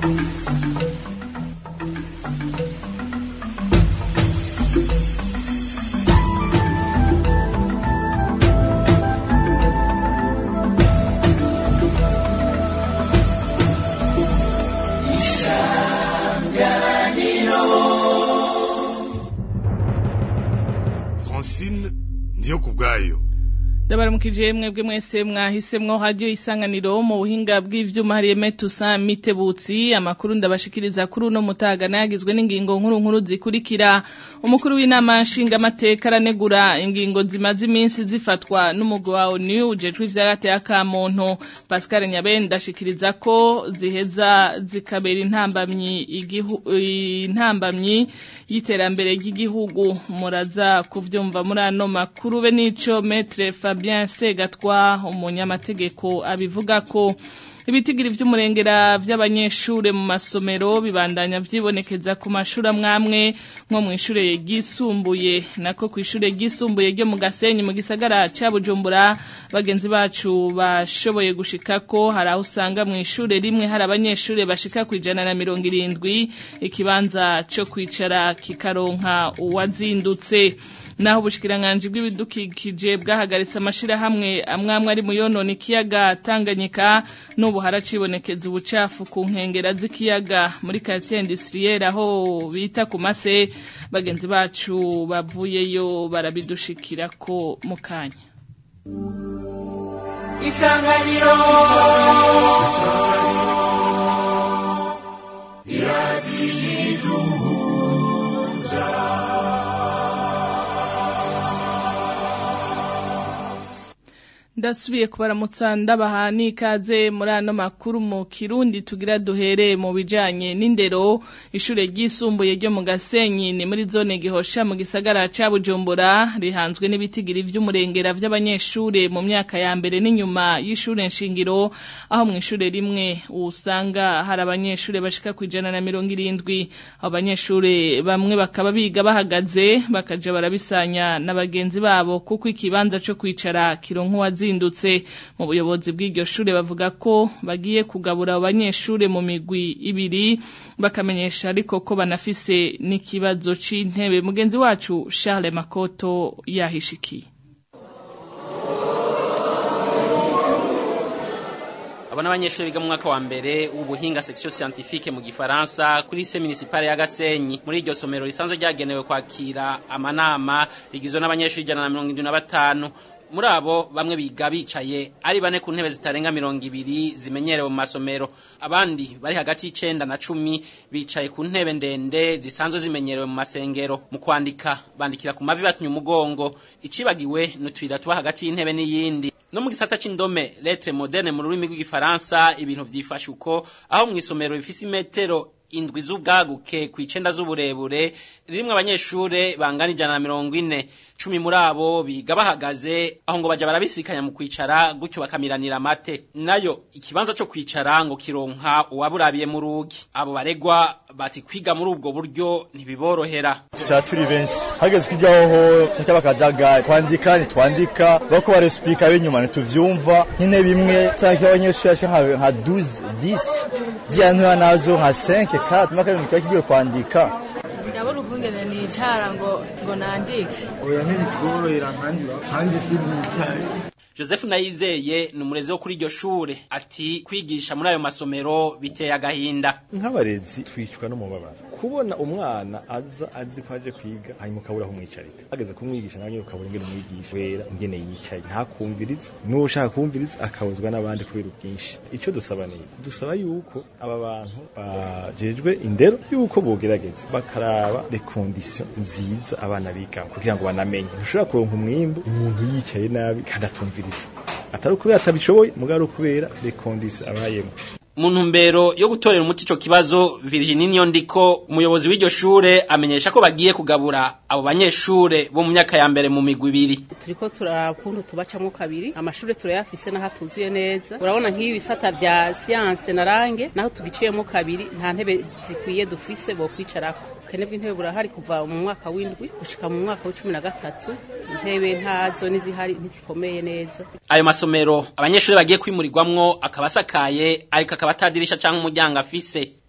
francine ndiyo ku bwayo ndabaramukije mwebwe mwese mwahisemwo radio isanganiro mu buhinga bw'ivyuma hariye metusa mitebutsi amakuru ndabashikiriza kuri uno mutaga nayagizwe n'ingingo nkuru nkuru zikurikira umukuru w'inama nshinga amateka aranegura ingingo zimaze iminsi zifatwa n'umugwi wa ONU ujejwe ivy'agateka ka muntu Pascal Nyabenda ashikiriza ko ziheza zikabera intambamyi igihu intambamyi y'iterambere ry'igihugu muraza kuvyumva muri ano makuru be nico metre Fabien Segatwa umunyamategeko abivuga ko ibitigiri vy'umurengera vy'abanyeshure mu masomero bibandanya vyibonekeza ku mashuri amwamwe nko mw'ishure ryisumbuye nako kw'ishure ryisumbuye ryo mu Gasenyi mu gisagara ca Bujumbura bagenzi bacu bashoboye gushika ko hari aho usanga mw'ishure rimwe hari abanyeshure bashika kwijana na mirongo irindwi ikibanza co kwicara kikaronka uwazindutse naho ubushikiranganje bw'ibidukikije bwahagaritse amashirahamwe amwamwe ari mu yonona ikiyaga Tanganyika n'ubu haracibonekeza ubucafu ku nkengera z'ikiyaga muri quartier industrielle aho bita ku mase bagenzi bacu bavuyeyo barabidushikira ko mu kanya isanganiro ndasubiye kubaramutsa ndabaha n'ikaze muri ano makuru mu kirundi tugira duhere mu bijanye n'indero ishure ryisumbuye ryo mu Gasenyi ni muri zone gihosha mu gisagara ca Bujumbura rihanzwe n'ibitigiri vy'umurengera vy'abanyeshure mu myaka ya mbere n'inyuma y'ishure nshingiro aho mu ishure rimwe usanga hari abanyeshure bashika kwijana na mirongo irindwi abo banyeshure bamwe bakaba biga bahagaze bakaja barabisanya na bagenzi babo kuko ikibanza co kwicara kironka uwazindutse mu buyobozi bw'iryo shure bavuga ko bagiye kugabura abo banyeshure mu migwi ibiri bakamenyesha ariko ko banafise n'ikibazo c'intebe mugenzi wacu Charles Makoto yahishikiye abo n'abanyeshuri biga mu mwaka wa mbere w'ubuhinga section scientifique mu gifaransa kuri lycée municipale ya Gasenyi muri iryo somero risanzwe ryagenewe kwakira amanama rigizwe n'abanyeshuri ijana na mirongo indwi na batanu muri abo bamwe biga bicaye ari bane ku ntebe zitarenga mirongo ibiri zimenyerewe mu masomero abandi bari hagati y'icenda na cumi bicaye ku ntebe ndende zisanzwe zimenyerewe mu masengero mu kwandika bandikira ku mavi batumye umugongo icibagiwe n'utuyira tuba hagati y'intebe n'iyindi no mu gisata c'indome lettre moderne mu rurimi rw'igifaransa ibintu vyifashe uko aho mw'isomero bifise imetero indwi z'ubwaguke ku icenda z'uburebure ririmwo abanyeshure bangana ijana na mirongo ine cumi muri abo biga bahagaze aho ngo baja barabisikanya mu kwicara gutyo bakamiranira amate nayo ikibanza co kwicara ngo kironka uwaburabiye mu rugi abo baregwa bati kwiga muri ubwo buryo ntibiborohera tuca turi benshi hageze kwigaho cyangwa bakajagari kwandika ntitwandika bako baresipika b'inyuma ntituvyumva nk'intebe imwe cyangwa abanyeshuri bashika nka 12 10 ziyantura nazo nka 5 4 maka kiba kigiye kwandika ndabona ukungene nicara ngo ngo nandike oya ntibitworohera nkandi kandi sinicaye Joseph Nayizeye ni umurezi wo kuri iryo shure ati kwigisha muri ayo masomero biteye agahinda nk'abarezi twicwa no mubabara kubona umwana aza azi ko aje kwiga hanyuma ukabura aho umwicarika ageze kumwigisha nawe nyine ukabura ingene umwigisha wera ingene yicaye ntakumvirize n'uwo ushaka kumviriza akabuzwa n'abandi kubera ubwinshi icyo dusaba ni dusaba yuko aba bantu bajejwe indero yuko bogerageza bakaraba les conditions nziza abana bigamo kugira ngo banamenye ntushobora kuronka umwimbu umuntu yicaye nabi kandi atumviriza atari ukubera atabishoboye mugari ukubera les conditions abayemo mu ntumbero yo gutorera umuti ico kibazo Virginie Niyondiko umuyobozi w'iryo shure amenyesha ko bagiye kugabura abo banyeshure bo mu myaka ya mbere mu migwi ibiri turiko turakuntu tubacamwo kabiri amashure turayafise naho atuzuye neza urabona nk'ibi bisata vya science na range naho tugiciyemo kabiri nta ntebe zikwiye dufise bo kwicarako ubukene bw'intebe burahari kuva mu mwaka w'indwi gushika mu mwaka w'icumi na gatatu intebe ntazo n'izihari ntizikomeye neza ayo masomero abanyeshuri bagiye kwimurirwamwo akaba asakaye ariko akaba atadirisha canke umuryango afise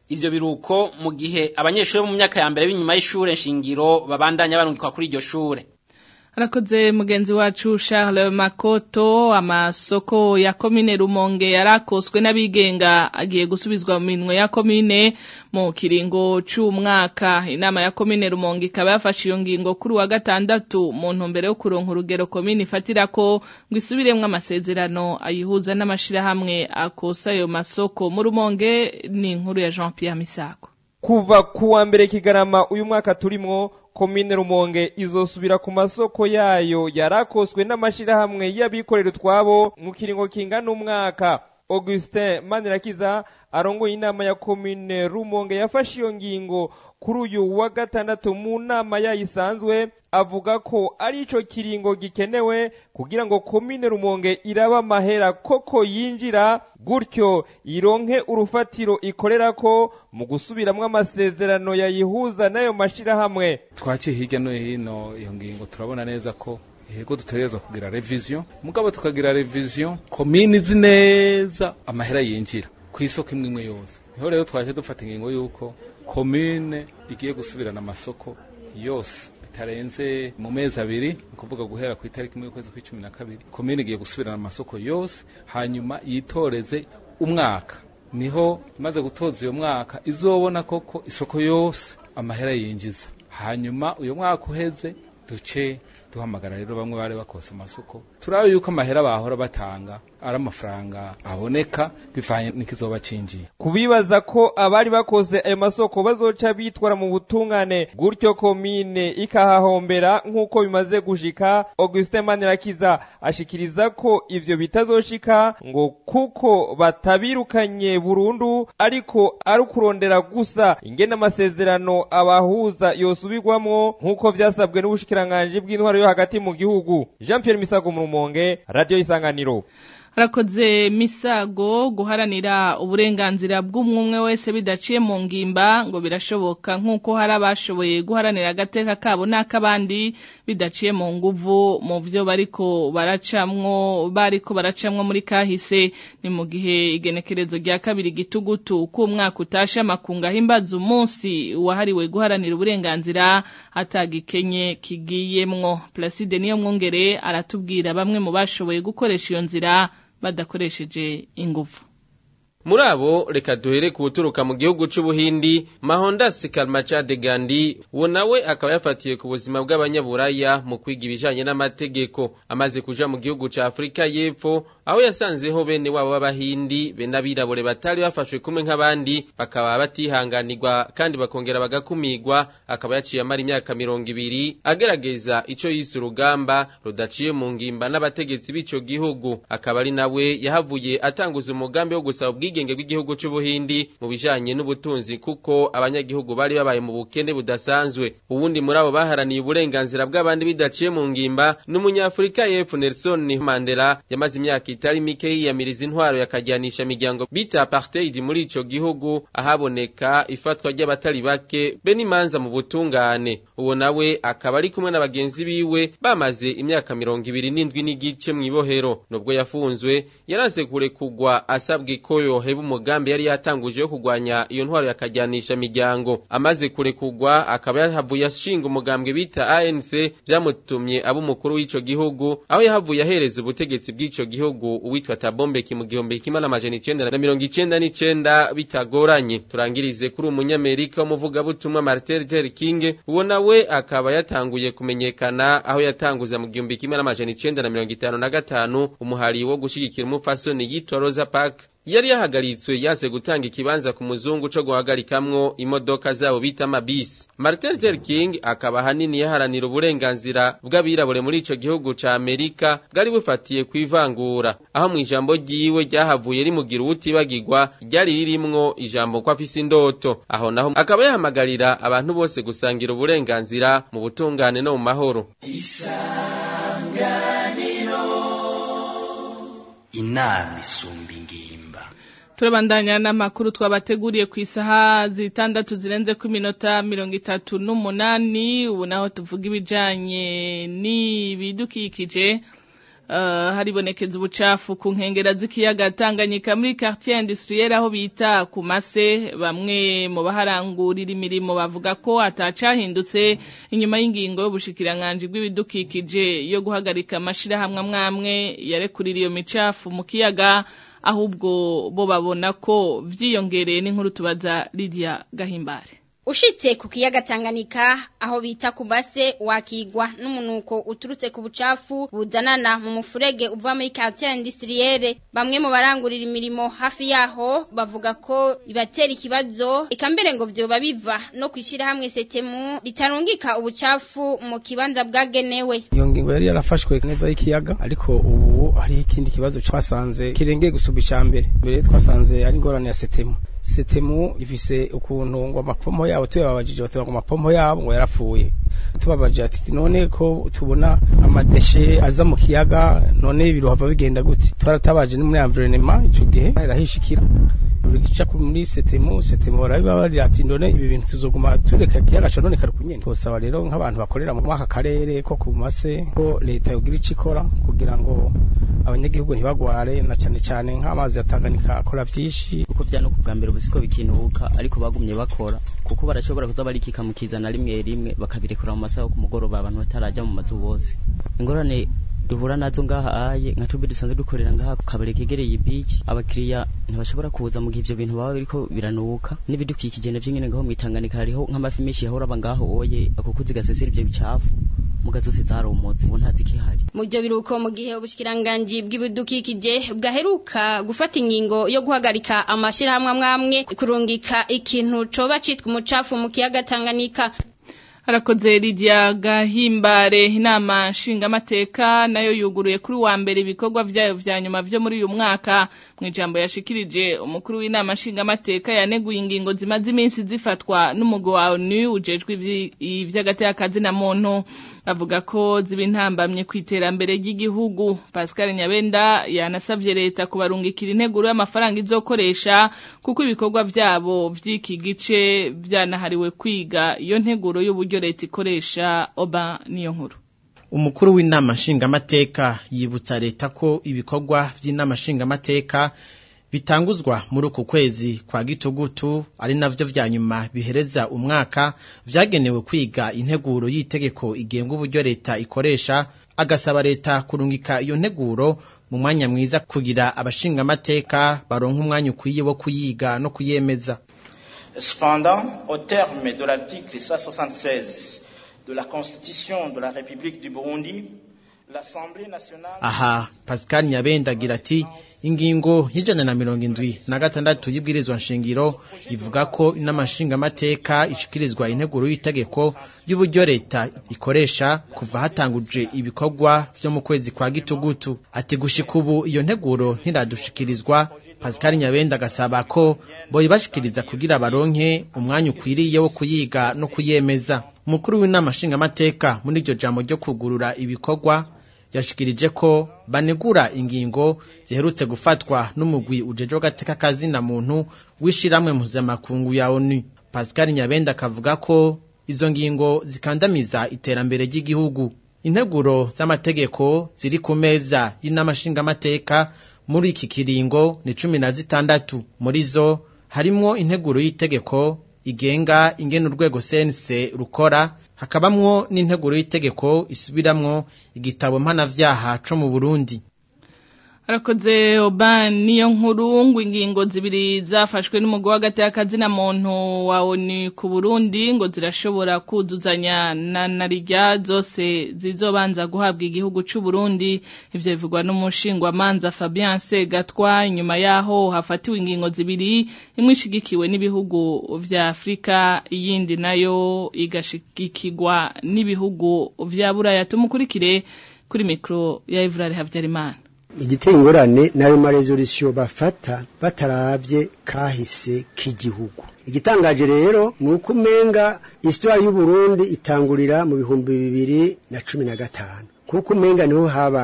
ivyo biruko mu gihe abanyeshuri bo mu myaka ya mbere b'inyuma y'ishure nshingiro babandanya barungikwa kuri iryo shure Arakoze mugenzi wacu Charles Makoto amasoko ya komine Rumonge yarakoswe n'abigenga agiye gusubizwa mu minwe ya komine mu kiringo c'umwaka inama ya komine Rumonge ikaba yafashe iyo ngingo kuri wa gatandatu mu ntumbero yo kuronka urugero komine ifatirako ngo isubiremwo amasezerano ayihuza n'amashirahamwe akosa ayo masoko mu Rumonge ni inkuru ya Jean Pierre Misako kuva kuwa mbere kigarama uyu mwaka turimwo komine rumonge izosubira ku masoko yayo yarakoswe n'amashirahamwe y'abikorera utwabo mu kiringo kingana umwaka augustin manirakiza arongoye inama ya komine rumonge yafashe iyo ngingo kuri uyu wa gatandatu mu nama yayisanzwe avuga ko ari ico kiringo gikenewe kugira ngo komine rumonge iraba amahera koko yinjira gutyo ironke urufatiro ikorerako mu gusubiramwo amasezerano yayihuza n'ayo mashirahamwe twaciye hirya no hino iyo ngingo turabona neza ko yego dutegerezwa kugira revision mugabo tukagira revision komini izi neza amahera yinjira ku isoko imwe imwe yose niho rero twaje dufata ingingo y'uko komine igiye gusubirana amasoko yose bitarenze mu mezi abiri ni ukuvuga guhera ku itariki imwe y'ukwezi kw'icumi na kabiri komine igiye gusubirana amasoko yose hanyuma yitoreze umwaka niho imaze gutoza uyo mwaka izobona koko isoko yose amahera yinjiza hanyuma uyo mwaka uheze duce duhamagara rero bamwe bari bakose amasoko turabe yuko amahera bahora batanga ari amafaranga aboneka bivanye n'ikizoba cinjiye kubibaza ko abari bakoze ayo masoko bazoca bitwara mu butungane gutyo komine ikahahombera nk'uko bimaze gushika Augustin Manirakiza ashikiriza ko ivyo bitazoshika ngo kuko batabirukanye burundu ariko ari ukurondera gusa ingene amasezerano abahuza yosubirwamwo nk'uko vyasabwe n'ubushikiranganji bw'intwaro yo hagati mu gihugu Jean Pierre Misago mu Rumonge Radio Isanganiro Harakoze misago guharanira uburenganzira bw'umwe wese bidaciye mu ngimba ngo birashoboka nk'uko hari abashoboye guharanira agateka kabo n'akabandi bidaciye mu nguvu mu byo bariko baracamwo bariko baracamwo muri kahise ni mu gihe igenekerezo rya kabiri gitugutu k'umwaka utashe amakunga ahimbaza umunsi wahariwe guharanira uburenganzira atagikenye kigiyemwo Placide niyo mwongere aratubwira bamwe mu bashoboye gukoresha iyo nzira badakoresheje ingufu muri abo reka duhere ku buturuka mu gihugu c'ubuhindi mahondas kalmachade gandi uwo nawe akaba yafatiye ku buzima bw'abanyaburaya mu kwiga ibijanye n'amategeko amaze kuja mu gihugu ca afurika y'epfo aho yasanzeho bene wabo b'abahindi be n'abirabure batari bafashwe kumwe nk'abandi bakaba batihanganirwa kandi bakongera bagakumigwa akaba yaciye amara imyaka mirongo ibiri agerageza ico yise urugamba rudaciye mu ngimba n'abategetsi b'ico gihugu akaba ari nawe yahavuye atanguza umugambi wo gusaba ubwigenge bw'igihugu c'ubuhindi mu bijanye n'ubutunzi kuko abanyagihugu bari babaye mu bukene budasanzwe uwundi muri abo baharaniye uburenganzira bw'abandi bidaciye mu ngimba n'umunyafurika y'epfo Nelson Mandela yamaze imyaka itari mike yiyamiriza intwaro yakajyanisha imiryango bita apartheid muri ico gihugu ahaboneka ifatwa ry'abatari bake be n'imanza mu butungane uwo nawe akaba ari kumwe na bagenzi biwe bamaze imyaka mirongo ibiri n'indwi n'igice mw'ibohero nubwo yafunzwe yaranse kurekugwa asabwe ko yoheba umugambi yari yatanguje wo kurwanya iyo ntwaro yakajyanisha imiryango amaze kurekugwa akaba yahavuye ashinga umugambwe bita ANC vyamutumye aba umukuru w'ico gihugu aho yahavuye ahereza ubutegetsi bw'ico gihugu uwitwa Tabombeki mu gihumbi kimwe n'amajana icenda na mirongo icenda n'icenda bitagoranye turangirize kuri umunyamerika w'umuvugabutumwa Martin Luther King uwo nawe akaba yatanguye kumenyekana aho yatanguza mu gihumbi kimwe n'amajana icenda na mirongo itanu na gatanu umuhari wo gushigikira umupfasoni yitwa Rosa Parks yari yahagaritswe yaze gutanga ikibanza ku muzungu co guhagarikamwo imodoka zabo bita amabisi Martin Luther King akaba hanini yaharanira uburenganzira bw'abirabure muri ico gihugu ca Amerika bwari bufatiye kwivangura aho mu ijambo ryiwe ryahavuye rimugira uwutibagirwa ryari ririmwo ijambo ko afise indoto aho naho akaba yahamagarira abantu bose gusangira uburenganzira mu butungane no mu mahoro inama isumba ingimba turabandanya n'amakuru twabateguriye ku isaha zitandatu zirenze ku minota mirongo itatu n'umunani ubu naho tuvuga ibijanye n'ibidukikije haribonekeza ubucafu ku nkengera z'ikiyaga Tanganyika muri quartier industrielle aho bita ku mase bamwe mu baharangurira imirimo bavuga ko atacahindutse inyuma y'ingingo y'ubushikiranganje bw'ibidukikije yo guhagarika amashirahamwe amwamwe yarekurira iyo micafu mu kiyaga ahubwo bo babona ko vyiyongereye n'inkuru tubaza Lydia Gahimbare Ushitse ku kiyaga Tanganyika aho bita kubase wakigwa n'umunuko uturutse ku bucafu buzanana mu mufurege uva muri quartier industrielle bamwe mu barangurira imirimo hafi yaho bavuga ko ibatera ikibazo ikambere ngo vyoba biva no kwishira hamwe setemu ritarungika ubucafu mu kibanza bwagenewe iyo ngingo yari yarafashwe neza y'ikiyaga ariko ubu hari ikindi kibazo twasanze kirengeye gusubira icambere mbere twasanze ari ingorane ya setemu setemu ifise ukuntu ngo amapomo yabo tuyababajije batubwira ngo amapomo yabo ngo yarapfuye tubabajije ati none ko tubona amadeshe aza mu kiyaga none birohava bigenda gute twaratabaje no muri environnement ico gihe irahishikira gica muri setemu setemu barabibabarira ati none ibi bintu tuzoguma tureka kiyaga co none karukunyene twosaba rero nk'abantu bakorera mu aka karere ko ku mase ko leta yogira ico ikora kugira ngo abanyagihugu ntibagware na cyane cyane nk'amazi yatanganyika akora vyinshi kuko vyano ku bwa mbere ubusiko bikinuka ariko bagumye bakora kuko barashobora kuza barikika mu kizana rimwe rimwe bakabirekura mu masaha yo ku mugoroba abantu bataraja mu mazu bose ingorane duhura nazo ngaha aye nka tubi dusanzwe dukorera ngaha ku kabari kegereye ibici abakiriya ntibashobora kuza mu gihe ivyo bintu baba biriko biranuka n'ibidukikije navyo nyene ngaho mwitanganika hariho nk'amafi menshi yahora aba ngaho oye akukuzi gasesera ivyo bicafu muga zose zaromotse ubu ntazi kihari mu byo biruko mu gihe ubushikiranganje bw'ibidukikije bwaheruka gufata ingingo yo guhagarika amashirahamwe amwamwe kurungika ikintu coba citwa umucafu mu kiyaga Tanganyika Harakoze Lydia Gahimbare inama nshingamateka nayo yuguruye kuri wa mbere ibikorwa vyayo vya nyuma vyo muri uyu mwaka mu ijambo yashikirije umukuru w'inama nshingamateka yaneguye ingingo zimaze iminsi zifatwa n'umugwi wa ONU ujejwe ivy'agatekazi na muntu avuga ko ziba intambamye ku iterambere ry'igihugu Pascal Nyabenda yanasavye leta kubarungikira integuro y'amafaranga izokoresha kuko ibikorwa vyabo vy'iki gice vyanahariwe kwiga iyo nteguro y'uburyo leta ikoresha oba niyo nkuru umukuru w'inama nshingamateka yibutsa leta ko ibikorwa vy'inama nshingamateka bitanguzwa muri uku kwezi kwa gitugutu ari navyo vya nyuma bihereza umwaka vyagenewe kwiga integuro y'itegeko igenga uburyo leta ikoresha agasaba leta kurungika iyo nteguro mu mwanya mwiza kugira abashingamateka baronka umwanya ukwiye wo kuyiga no kuyemeza Cependant, au terme de l'article 176 de la Constitution de la République du Burundi, l'Assemblée nationale... Aha, Pascal Nyabenda agira ati ingingo y'ijana na mirongo indwi na gatandatu y'ibwirizwa nshingiro ivuga ko inama nshingamateka ishikirizwa integuro y'itegeko y'uburyo leta ikoresha kuva hatanguje ibikorwa vyo mu kwezi kwa gitugutu ati gushika ubu iyo nteguro ntiradushikirizwa Pascal Nyabenda agasaba ko boyibashikiriza kugira baronke umwanya ukwiriye wo kuyiga no kuyemeza umukuru w'inama nshingamateka muri iryo jambo ryo kugurura ibikorwa yashikirije ko banegura ingingo ziherutse gufatwa n'umugwi ujejwe gateka kazina muntu wishiramwe mpuzamakungu ya ONU Pascal Nyabenda akavuga ko izo ngingo zikandamiza iterambere ry'igihugu integuro z'amategeko ziri ku meza y'inama nshingamateka muri iki kiringo ni cumi na zitandatu muri zo harimwo integuro y'itegeko igenga ingene urwego sense rukora hakabamwo n'integuro y'itegeko isubiramwo igitabo mpanavyaha co mu Burundi Arakoze Oban niyo nkuru ngo ingingo zibiri zafashwe n'umugwi w'agati y'akazina muntu wa ONU ku Burundi ngo zirashobora kuzuzanya na narijya zose zizobanza guhabwa igihugu c'u Burundi ivyo bivugwa n'umushingwa manza Fabien Segatwa inyuma yaho hafatiwe ingingo zibiri imwe ishigikiwe n'ibihugu vya Afrika iyindi nayo igashigikirwa n'ibihugu vya Buraya tumukurikire kuri mikro ya Ivrare Havyarimana igiteye ingorane n'ayo maresolisiyo bafata bataravye kahise k'igihugu igitangaje rero ni uko umenga isitwari y'uburundi itangurira mu bihumbi bibiri na cumi na gatanu kuko umenga niho habaye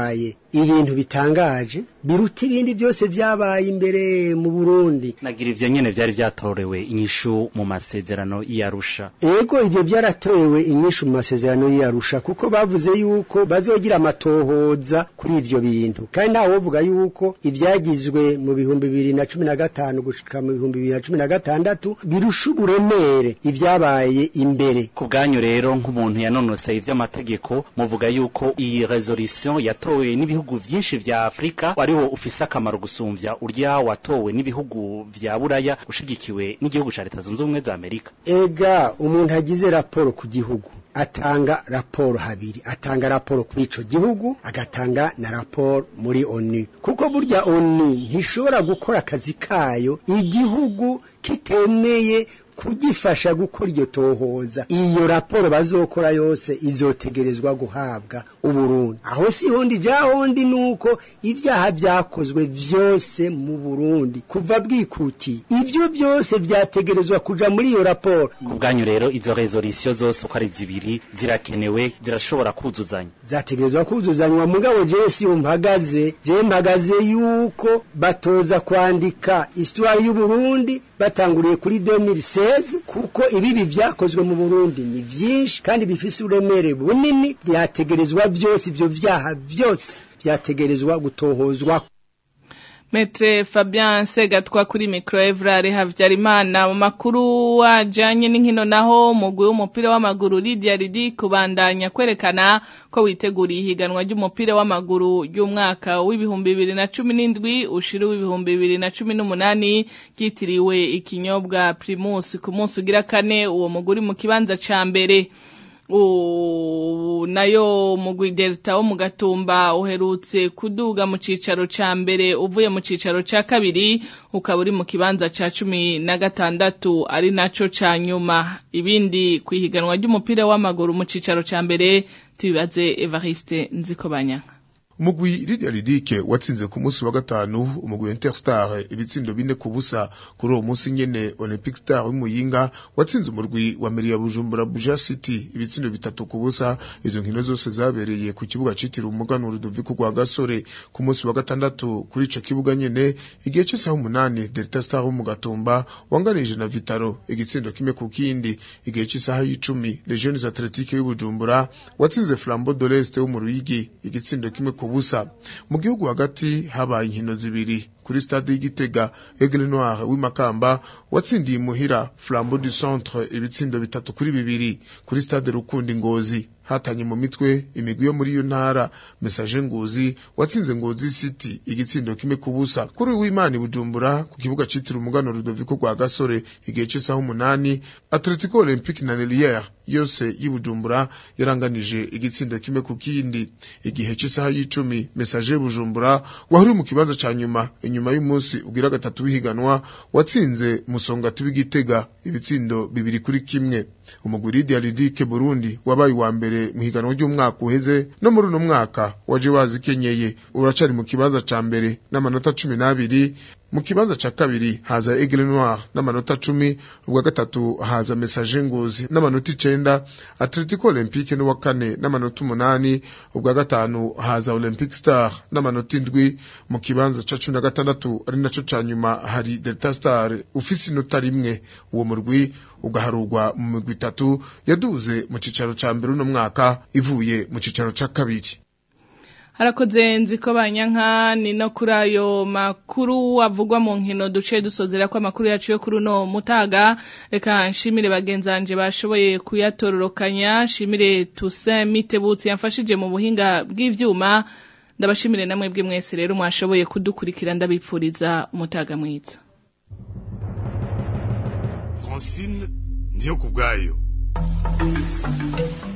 ibintu bitangaje biruta ibindi byose byabaye imbere mu Burundi nagira ivyo nyene vyari vyatorewe inyishu mu masezerano y'Arusha ego ibyo byaratorewe inyishu mu masezerano y'Arusha kuko bavuze yuko bazogira amatohoza kuri ivyo bintu kandi ntawe wovuga yuko ivyagizwe mu bihumbi bibiri na cumi na gatanu gushika mu bihumbi bibiri na cumi na gatandatu birusha uburemere ivyabaye imbere ku bwanyu rero nk'umuntu yanonoseye ivy'amategeko muvuga yuko iyi resolution yatowe n'ibihugu vyinshi vya Afrika wariho ufise akamaro gusumvya urya watowe n'ibihugu vya Buraya ushigikiwe n'igihugu ca Leta Zunze Ubumwe za Amerika ega umuntu agize raporo ku gihugu atanga raporo habiri atanga raporo kuri ico gihugu agatanga na raporo muri ONU kuko burya ONU ntishobora gukora akazi kayo igihugu kitemeye kugifasha gukora iryo tohoza iyo raporo bazokora yose izotegerezwa guhabwa uburundi aho si hondi ja hondi nuko ivyaha vyakozwe vyose mu Burundi kuva bwikuti ivyo byose vyategerezwa kuja muri iyo raporo ku bwanyu rero izo resolution zose uko ari zibiri zirakenewe zirashobora kuzuzanya zategerezwa kuzuzanywa mugabo jewe si mpagaze je mpagaze yuko batoza kwandika histoire y'u Burundi batanguriye kuri 2016 kuko ibibi vyakozwe mu Burundi ni vyinshi kandi bifise uremere bunini byategerezwa byose ivyo vyaha byose byategerezwa gutohozwa Metre Fabien Segatwa kuri micro Evrare Havyarimana mu makuru wajanye n'inkino naho mugwi w'umupira w'amaguru Lydia Ridi kubandanya kwerekana ko witeguriye ihiganwa ry'umupira w'amaguru y'umwaka w'ibihumbi bibiri na cumi n'indwi ushira w'ibihumbi bibiri na cumi n'umunani ryitiriwe ikinyobwa Primus ku munsi ugira kane uwo muguri mu kibanza ca mbere nayo mugwi delta wo mu gatumba uherutse kuduga mu cicaro ca mbere uvuye mu cicaro ca kabiri ukaba uri mu kibanza ca cumi na gatandatu ari naco ca nyuma ibindi kwihiganwa ry'umupira w'amaguru mu cicaro ca mbere tubibaze Evariste Nzikobanyanga umugwi Lydia Lidike watsinze ku munsi wa gatanu umugwi Interstar ibitsindo bine ku busa kuri uwo munsi nyene Olympic Star w'Imuyinga watsinze umurwi wa Meria Bujumbura Buja City ibitsindo bitatu ku busa izo nkino zose zabereye ku kibuga citiriwe umuganwa Rudoviko rwa Gasore ku munsi wa gatandatu kuri ico kibuga nyene igihe cy'isaha umunani Delta Star wo mu Gatumba wanganije na Vitaro igitsindo kimwe ku kindi igihe cy'isaha y'icumi Legiones Athletique y'Ubujumbura watsinze Flambeau de l'Est wo mu Ruyigi igitsindo kimwe ku busa mu gihugu hagati habaye inkino zibiri kuri stade y'igitega Aigle Noir w'imakamba watsindiye imuhira Flambeau du Centre ibitsindo bitatu kuri bibiri kuri stade Rukundi Ngozi hatanye mu mitwe imigwi yo muri iyo ntara message ngozi watsinze ngozi city igitsindo kimwe kubusa kuri w'imana bujumbura ku kibuga citira umugano Rudoviko rwa Gasore igihe cy'isaha umunani Atletico Olympique na Lelière yose y'Ibujumbura yaranganije igitsindo kimwe ku kindi igihe cy'isaha y'icumi message bujumbura wahuri mu kibanza ca nyuma inyuma y'umunsi ugira gatatu w'ihiganwa watsinze musongati w'igitega ibitsindo bibiri kuri kimwe umugwi Lydia Lidike Burundi wabaye wa mbere mu higanwa ry'umwaka uheze no muri uno mwaka waje wazikenyeye uracari mu kibanza ca mbere n'amanota cumi n'abiri mu kibanza ca kabiri haza Aigle Noir n'amanota cumi ubwa gatatu haza Message Ngozi n'amanota icenda Atletico Olympique n'uwa kane n'amanota umunani ubwa gatanu haza Olympic Star n'amanota indwi mu kibanza ca cumi na gatandatu ari naco ca nyuma hari Delta Star ufise inota rimwe uwo murwi ugaharurwa mu migwi itatu yaduze mu cicaro ca mbere uno mwaka ivuye mu cicaro ca kabiri harakoze nziko banyanka ni no kuri ayo makuru avugwa mu nkino duce dusozera ko amakuru yacu yo kuri uno mutaga reka nshimire bagenzanje bashoboye kuyatororokanya nshimire Toussaint Mitebutsi yamfashije mu buhinga bw'ivyuma ndabashimire namwe bwe mwese rero mwashoboye kudukurikira ndabipfuriza umutaga mwiza Francine ndiyo kubwayo